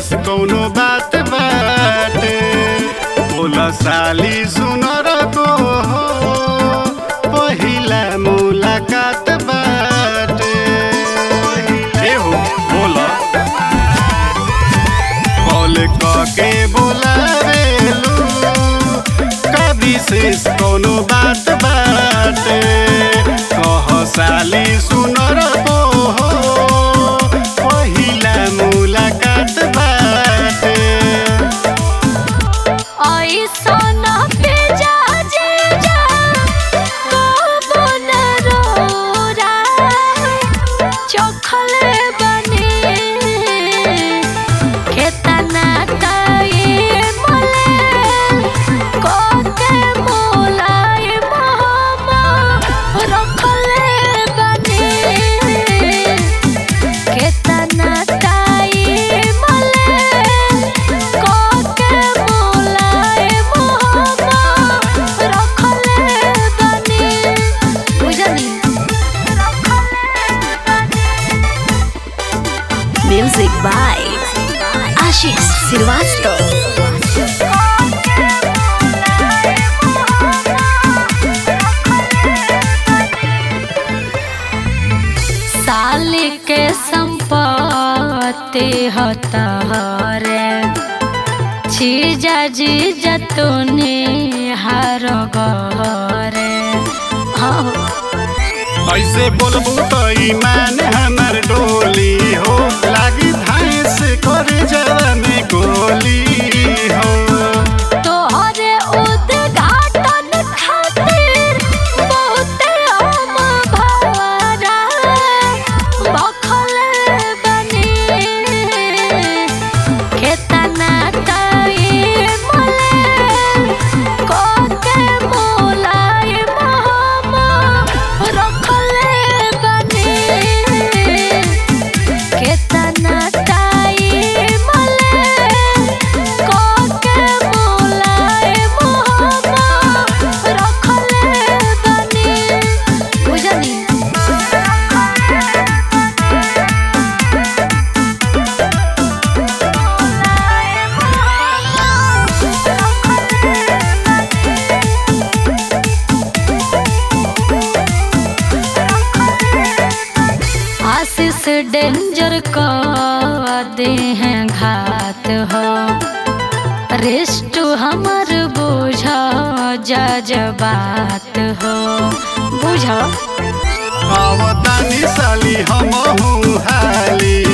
विशेष कौनो बात बाटे बोला साली सुनर को हो पहिला मुलाकात बाटे ए हो बोला कॉल के बोलावेलू का विशेष कौनो बात बाटे कह साली सुनर को हो पहिला मुलाकात बाटे ऐसन भेजा जीजा कबो न रोरा चखले बने केतना ताई मले कोते मोलाई मामा रखले बने केतना ताई मले कोते मोलाई मामा रखले बने बुझनी Music by Ashish Srivastava. साल के संपत्ति होता रे जीजा जीजा तूने हार गरे हाँ ऐसे बोलबू तो ईमान हमर डोली हो लागी भैंस करे जरा में गोली हो तोहरे उद्घाटन खातिर बहुते हम भवरा बखले बनी केतना ताई मले कोके मोलाई मामा रखले बनी केतना ताई मले कोके मोलाई मामा रखले बनी बुझनी आशीष डेंजर का दे हैं घात हो रेस्ट हमर बुझा जजबात हो बुझा आवतानी साली हम हाली